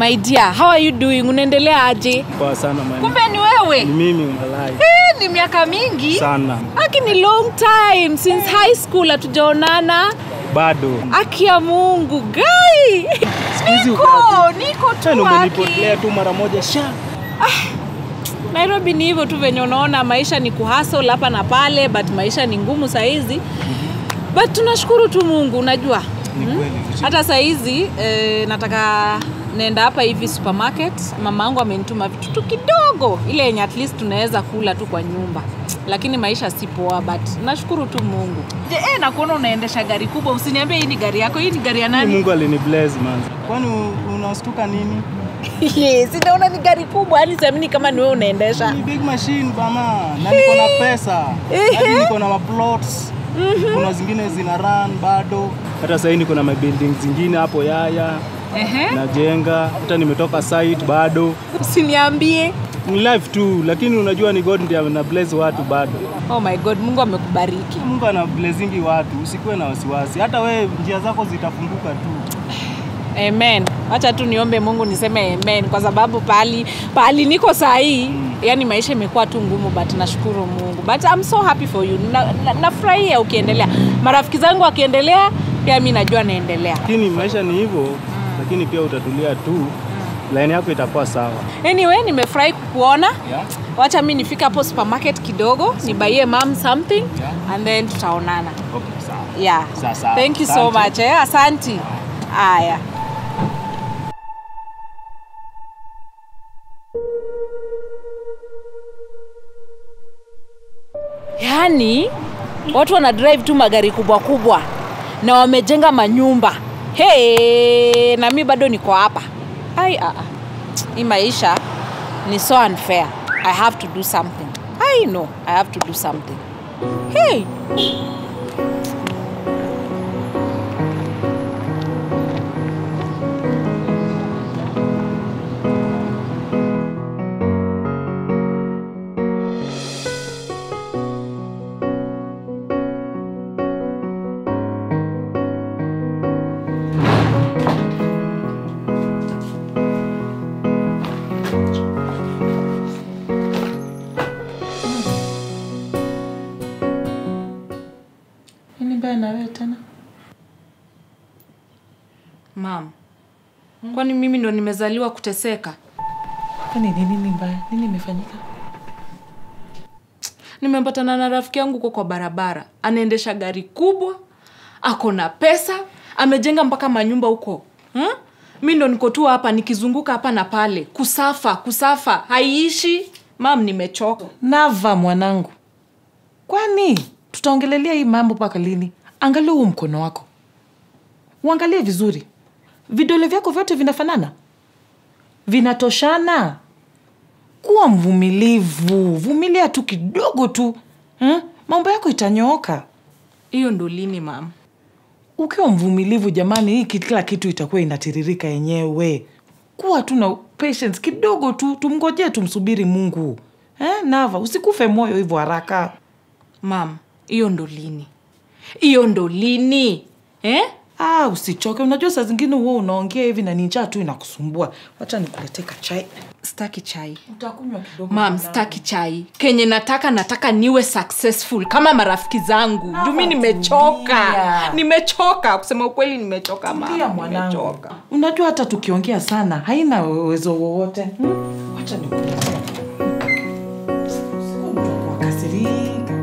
my dear how are you doing unaendelea aje Poa sana man. kumbe ni wewe Ni mimi malai Eh, ni miaka mingi sana. aki ni long time since high school hatujaonana Bado. aki ya mungu gai hizi niko niko Tena tu umenipotelea aki tu mara moja sha. nairobi ni hivyo tu venye unaona maisha ni kuhasol hapa na pale but maisha ni ngumu sahizi but tunashukuru tu mungu unajua Ni kweli. hata sahizi eh, nataka naenda hapa hivi supermarket mama yangu amenituma vitu tu kidogo ile yenye at least tunaweza kula tu kwa nyumba lakini maisha si poa but nashukuru tu mungu Je, eh, nakuona unaendesha gari kubwa usiniambie hii ni gari yako hii ni gari ya Ni nani Mungu alinibless man. Kwani u- unastuka nini? sinaona ni gari kubwa yani siamini kama ni wewe unaendesha Ni big machine bana. Na niko na pesa. Hadi niko na maplots. Kuna zingine zina run bado. Hata sasa niko na mabuilding zingine hapo Yaya Ehe. najenga. Hata nimetoka site bado. usiniambie Ni life tu, lakini unajua ni God ndiye ana bless watu bado. oh my god mungu amekubariki Mungu ana blessingi watu, usikuwe na wasiwasi. Hata we njia zako zitafunguka tu. amen wacha tu niombe mungu niseme amen kwa sababu pahali pahali niko saa hii mm. yani maisha imekuwa tu ngumu but nashukuru mungu but I'm so happy for you nafurahia na, nafurahia ukiendelea marafiki zangu wakiendelea pia mi najua naendelea Lakini maisha ni hivyo, lakini pia utatulia tu, line yako itakuwa sawa. anyway nimefurahi kukuona Yeah? wacha mi nifika hapo supermarket kidogo nibaie mam something Yeah. and then tutaonana Okay, sawa. yeah Sawa, sawa. thank you so Asante. much eh? asanti haya yaani watu wana drive tu magari kubwa kubwa na wamejenga manyumba hey, na mi bado niko hapa ai ah, ah. hii maisha ni so unfair i have to do something i know i have to do something hey. Nini mbaya na wewe tena? mam kwani mimi ndo nimezaliwa kuteseka Kwani ni nini mbaya? Nini imefanyika? nimepatana na rafiki yangu huko kwa barabara anaendesha gari kubwa ako na pesa amejenga mpaka manyumba huko hmm? mi ndo niko tu hapa nikizunguka hapa na pale kusafa kusafa haiishi mam nimechoka Nava mwanangu, kwani tutaongelelea hii mambo mpaka lini? Angalia huu mkono wako, uangalie vizuri, vidole vyako vyote vinafanana, vinatoshana. Kuwa mvumilivu, vumilia tu kidogo tu hmm? Mambo yako itanyooka hiyo ndo lini mam ukiwa mvumilivu. Jamani, hii kila kitu itakuwa inatiririka yenyewe. Kuwa tu na patience kidogo tu, tumngojee, tumsubiri Mungu eh? Nava, usikufe moyo hivyo haraka. mam hiyo ndo lini hiyo ndo lini eh? Ah, usichoke. Unajua saa zingine huo unaongea hivi na ni njaa tu inakusumbua. Wacha nikuletee chai. staki chai Utakunywa kidogo. mam staki chai kenye nataka nataka niwe successful kama marafiki zangu juu mi nimechoka tulia. nimechoka kusema ukweli nimechoka Tulia mama mwanangu. nimechoka Unajua hata tukiongea sana haina uwezo wowote. Hmm? Wacha nikuletee. Usiwe mtu wa kukasirika.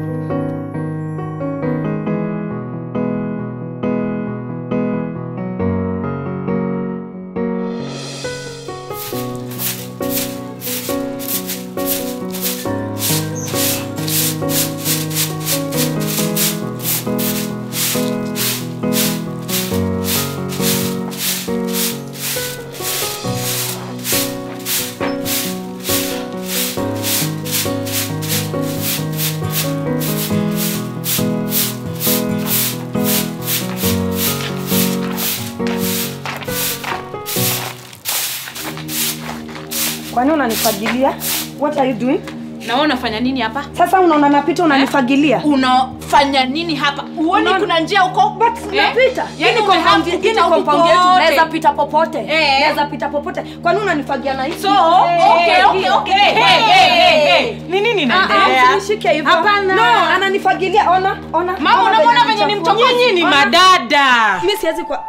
Kwani unanifagilia? What are you doing? na wewe unafanya nini hapa Sasa unaona napita unanifagilia. unafanya nini hapa uoni Unaona- kuna njia huko But Eh? napita. Hii Yaani ni umehave compound- hii kupita ni huku compound yetu. kote. Naweza pita popote. Eh. Naweza pita popote. Kwa nini unanifagia na hivi? So, okay, okay, okay. Hey, hey, hey, hey. ni nini Ah, ah, inaendelea usinishike hivyo. Hapana. No, ananifagilia. Ona, ona. Mama, Ona unaona venye venye ni ananichafua. mchokozi? nyinyi ni madada Mimi siwezi kwa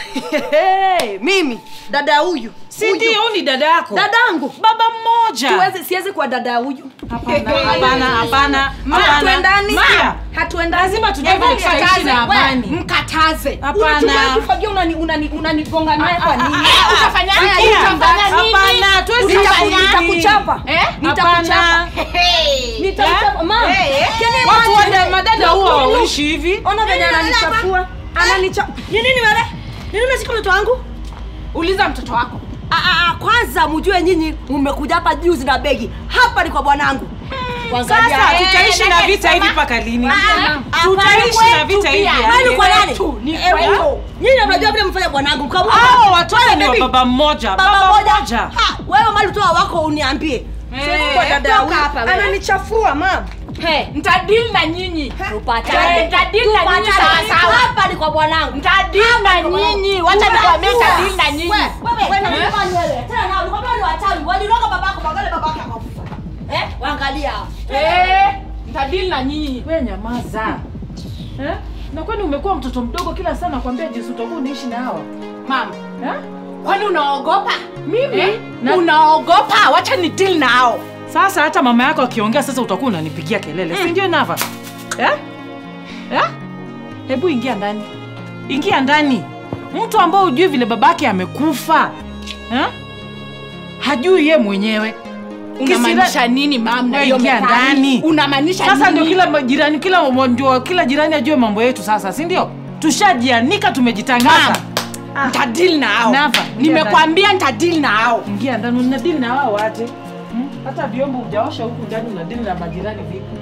mimi dada huyu si Huyu. ndio huyu ni dada yako dadangu baba mmoja Siwezi- siwezi kwa dada huyu Hapana, hapana, hapana, Ma, hapana. hatuendani Maya, hatuendani lazima tujue Hebu vile tutaishi mkataze, na we, amani. mkataze Hapana. Unatumia kifagia unani- unani- unanigonga naye kwa nini? Ah, utafanya nini? Haya, Utafanya nini? Hapana, hatuwezi Nitaku- kufanya hivi. nitakuchapa Eh? Nitakuchapa. Hapana. Hey. Nitakuchapa. Mama, can you watu imagine? wada madada huwa hawaishi hivi ona venye ananichafua ananicha ni nini wewe ni nini umeshika mtoto wangu uliza mtoto wako Ah, ah, ah, kwanza mjue nyinyi mmekuja hapa juzi na begi hapa ni kwa bwanangu Kuangalia. sasa Eh, tutaishi na nataka vita hivi kusema- mpaka lini Ah, tutaishi hapana, na vita kwetu hivi pia. aje? Kwani kwa nani? kwetu, ni Eh, kwetu. huyo. Nyinyi mnajua vile mfanya bwanangu mkamua. hao watoto ni wa Baby. baba mmoja Baba moja. mmoja Ha, wewe mali utoa wako uniambie. Siwezi kwa dada toka huyu. hapa wewe. Ananichafua mama. ntadili na nyinyi Eh, Tupatane. ntadili na nyinyi Tupatane. sawasawa Hapa ni kwa bwanangu. ntadili na nyinyi wacha nikwambie ntadili na nyinyi Wewe, wewe, na mimi wewe. Tena nao nikwambia ni wachawi. Waliroga babako, bagale babako akakufa. Eh? Waangalia. Eh, ntadili na nyinyi we nyamaza eh? na kwani umekuwa mtoto mdogo kila saa nakwambia jinsi utakuwa unaishi na hawa mama eh? kwani unaogopa mimi eh? na, unaogopa wacha ni deal nao sasa hata mama yako akiongea sasa utakuwa unanipigia kelele si ndio nava eh? eh? hebu ingia ndani ingia ndani mtu ambao hujui vile babake amekufa eh? hajui ye mwenyewe unamaanisha nini mam na hiyo Ingia methali? ndani. unamaanisha sasa ndio nini? kila ma- jirani kila mo- ndio kila jirani ajue mambo yetu sasa si ndio tushajianika tumejitangaza Mam, ntadili na hao Nava, ingia nimekwambia ntadili na hao ingia ndani unadili na wao waje hmm? hata vyombo ujaosha huku ndani unadili na majirani vipi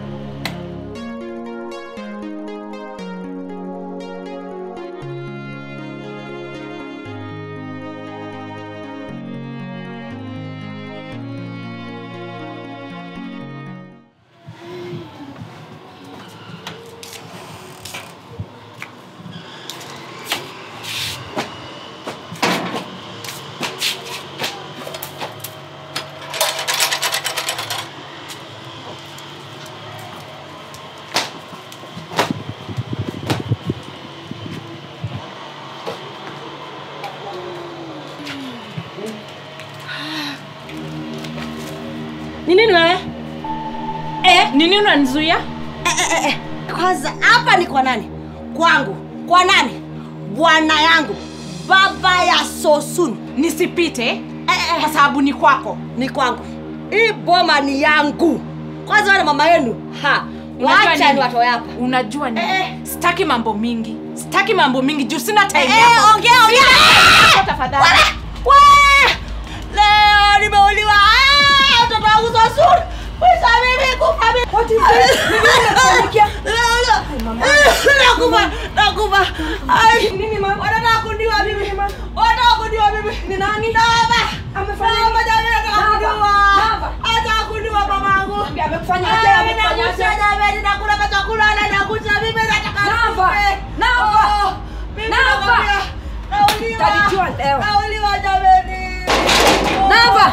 Ni nini wewe? Eh? nini unanizuia Eh, eh, eh. Kwanza hapa ni kwa nani? Kwangu. Kwa nani? Bwana yangu. Baba ya Sosun. nisipite Eh, eh, kwa sababu ni kwako ni kwangu. Hii boma ni yangu. Kwanza wale mama yenu. Ha. Unajua Wacha nini? ni watoe hapa. unajua nini Eh, eh. sitaki mambo mingi sitaki mambo mingi juu sina time Eh, yako. ongea ongea. Sina tafadhali We! Leo nimeuliwa. Ah, Mtoto wangu Sosun. Mwisho mimi kufa mimi. What is this? Nini umefanyikia? Nakufa, nakufa. Ai, nini mama? Wanataka kuniua mimi. Wanataka kuniua mimi. Ni nani? Baba. Amefanya nini? Jamani anataka kuniua. Anataka kuniua mamangu. Amekufanya aje? Amekufanya aje? Jamani nakula kwa chakula na nakucha mimi nataka Nava. Nava. Nava. Nauliwa. Utajijua leo. Nauliwa jamani. Nava.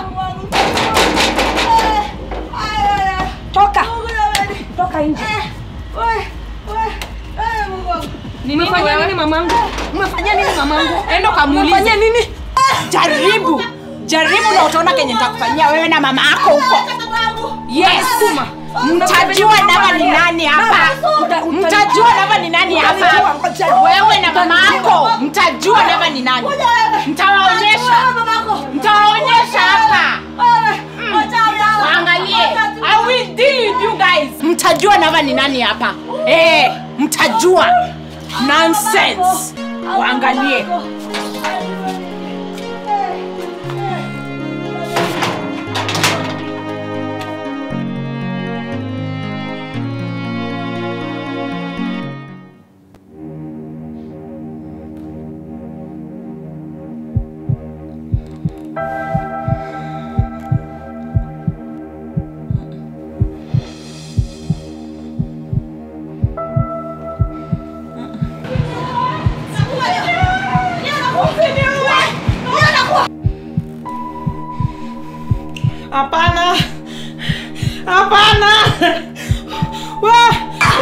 Toka. Toka nje. Umefanyia nini mamangu? Umefanyia nini mamangu? enda ukamuulize. Umefanyia nini? jaribu jaribu na utaona kenye nitakufanyia wewe na mama yako huko yes mtajua nava ni nani hapa mtajua nava ni nani hapa wewe na mama yako mtajua nava ni nani mtawaonyesha mtawaonyesha hapa waangalie i will deal with you guys mtajua nava ni nani hapa eh mtajua nonsense waangalie hapana hapana Wa-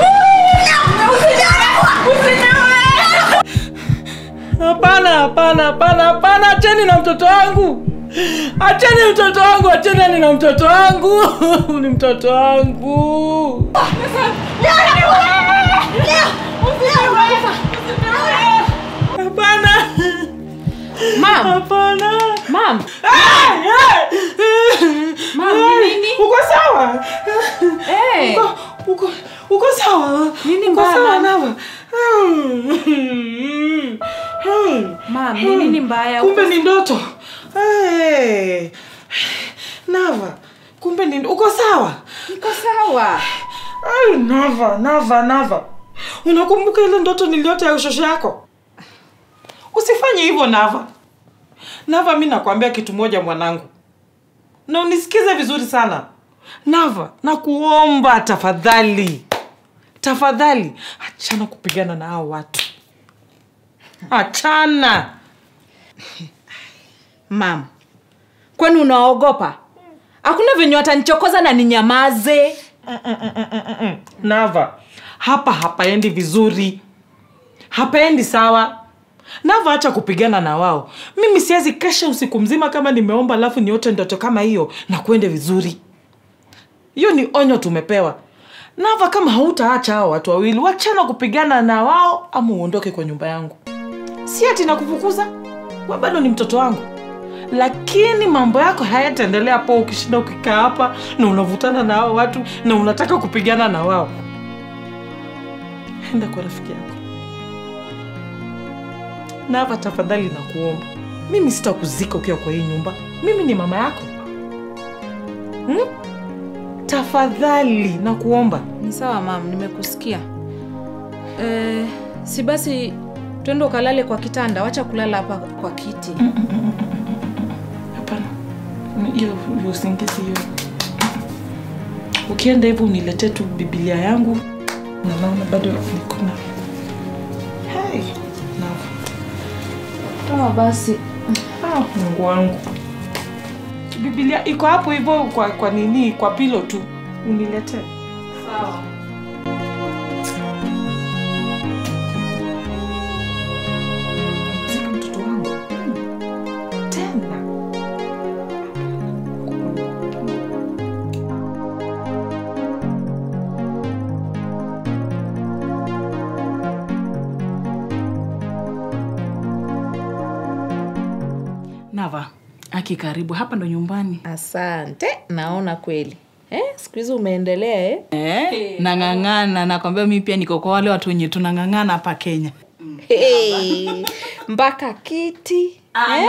hapana hapana hapana hapana acheni na mtoto wangu acheni mtoto wangu acheni na mtoto wangu ni mtoto wangu hapana Mam, hapana mam, Mam, ni nini? uko sawa eh, uko uko uko sawa Nini uko mbaya, sawa Mam? nawa mam, ni nini mbaya? kumbe ni ndoto hey. nava kumbe ni uko sawa Niko sawa. Ay, nava nava nava unakumbuka ile ndoto niliota ya ushosho yako usifanye hivyo nava nava mi nakwambia kitu moja mwanangu na unisikize vizuri sana nava nakuomba tafadhali tafadhali achana kupigana na hao watu achana Mam, kwani unaogopa? Hakuna venye watanichokoza na ninyamaze. nava hapa hapaendi vizuri hapaendi sawa nava acha kupigana na wao mimi siwezi kesha usiku mzima kama nimeomba alafu niote ndoto kama hiyo na kuende vizuri hiyo ni onyo tumepewa nava kama hautaacha hao watu wawili wachana kupigana na wao ama uondoke kwa nyumba yangu si ati nakufukuza we bado ni mtoto wangu lakini mambo yako hayataendelea po ukishinda ukikaa hapa na unavutana na hao watu na unataka kupigana na wao enda kwa rafiki yako nava tafadhali na kuomba mimi sitakuzika ukiwa kwa hii nyumba mimi ni mama yako hmm? tafadhali na kuomba Ni sawa mam, nimekusikia. Eh, si basi twende ukalale kwa kitanda, wacha kulala hapa kwa kiti. hapana hiyo hiyo usingizi hiyo ukienda hivyo uniletee tu bibilia yangu na naona bado niko na hey, Nava. Toa basi. Ah, Mungu wangu. Biblia iko hapo hivyo kwa, kwa nini kwa pilo tu uniletee. Sawa. Zika mtoto wangu tena. Nava, aki karibu hapa ndo nyumbani. Asante, naona kweli. Eh, siku hizi umeendelea eh? Eh, nang'ang'ana nakwambia mi pia niko kwa wale watu wenye tunang'ang'ana hapa kenya Hey, mpaka kiti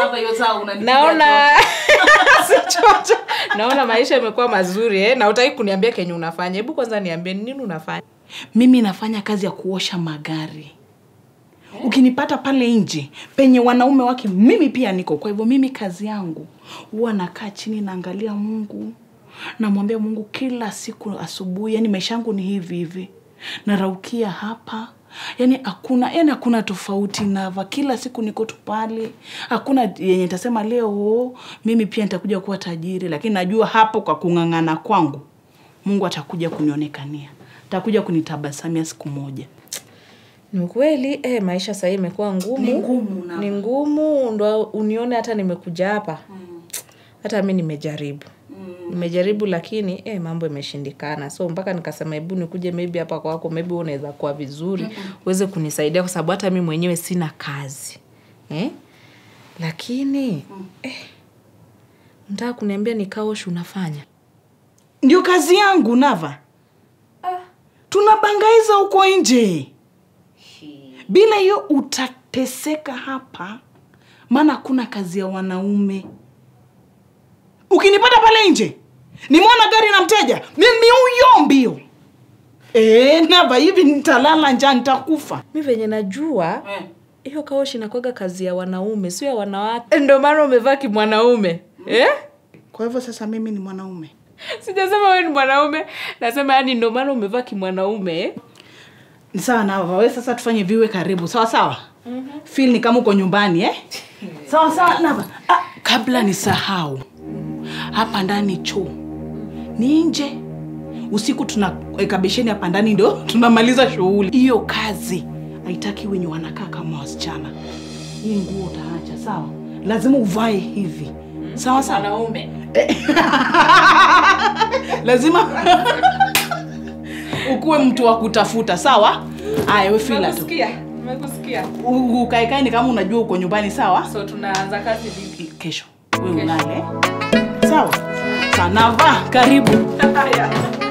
naona Sichocho. naona maisha imekuwa mazuri eh? na utaki kuniambia kenye unafanya hebu kwanza niambie ni nini unafanya mimi nafanya kazi ya kuosha magari ukinipata pale nje penye wanaume wake mimi pia niko kwa hivyo mimi kazi yangu huwa nakaa chini naangalia mungu namwambia mungu kila siku asubuhi yani maisha yangu ni hivi hivi naraukia hapa yani hakuna yani hakuna tofauti nava kila siku niko tu pale hakuna yenye tasema leo oh, mimi pia nitakuja kuwa tajiri lakini najua hapo kwa kung'ang'ana kwangu mungu atakuja kunionekania atakuja kunitabasamia siku moja ni kweli eh, maisha sahii imekuwa ngumu Ni ngumu, na- ni ngumu ndo unione hata nimekuja hapa hata mi nimejaribu nimejaribu lakini eh, mambo imeshindikana so mpaka nikasema hebu nikuje maybe hapa kwako maybe wewe unaweza kuwa vizuri uweze kunisaidia kwa sababu hata mi mwenyewe sina kazi eh? lakini eh, mtaka kuniambia ni kaoshi unafanya ndio kazi yangu nava tunabangaiza huko nje bila hiyo utateseka hapa maana hakuna kazi ya wanaume ukinipata pale nje nimeona gari na mteja mimi huyo mbio e, nava hivi nitalala njaa nitakufa mi venye najua hiyo kaoshi nakwaga kazi ya wanaume sio ya wanawake ndio maana umevaa kimwanaume eh? kwa hivyo sasa mimi ni mwanaume sijasema wewe ni mwanaume nasema yani ndio maana umevaa kimwanaume eh? Ni sawa nava we sasa tufanye viwe karibu sawa sawa mm-hmm. fil ni kama uko nyumbani eh? sawa sawa nava ah, kabla nisahau hapa ndani choo ni nje usiku tunaweka besheni hapa ndani ndio tunamaliza shughuli hiyo kazi haitaki wenye wanakaa kama wasichana hii nguo utaacha sawa lazima uvae hivi sawa sawa Wanaume. lazima ukuwe mtu wa kutafuta sawa aya we fila tu Nimekusikia. Nimekusikia. U- ukaekae ni kama unajua uko nyumbani sawa So tunaanza kazi vipi? kesho we ulale sawa sanava karibu Haya.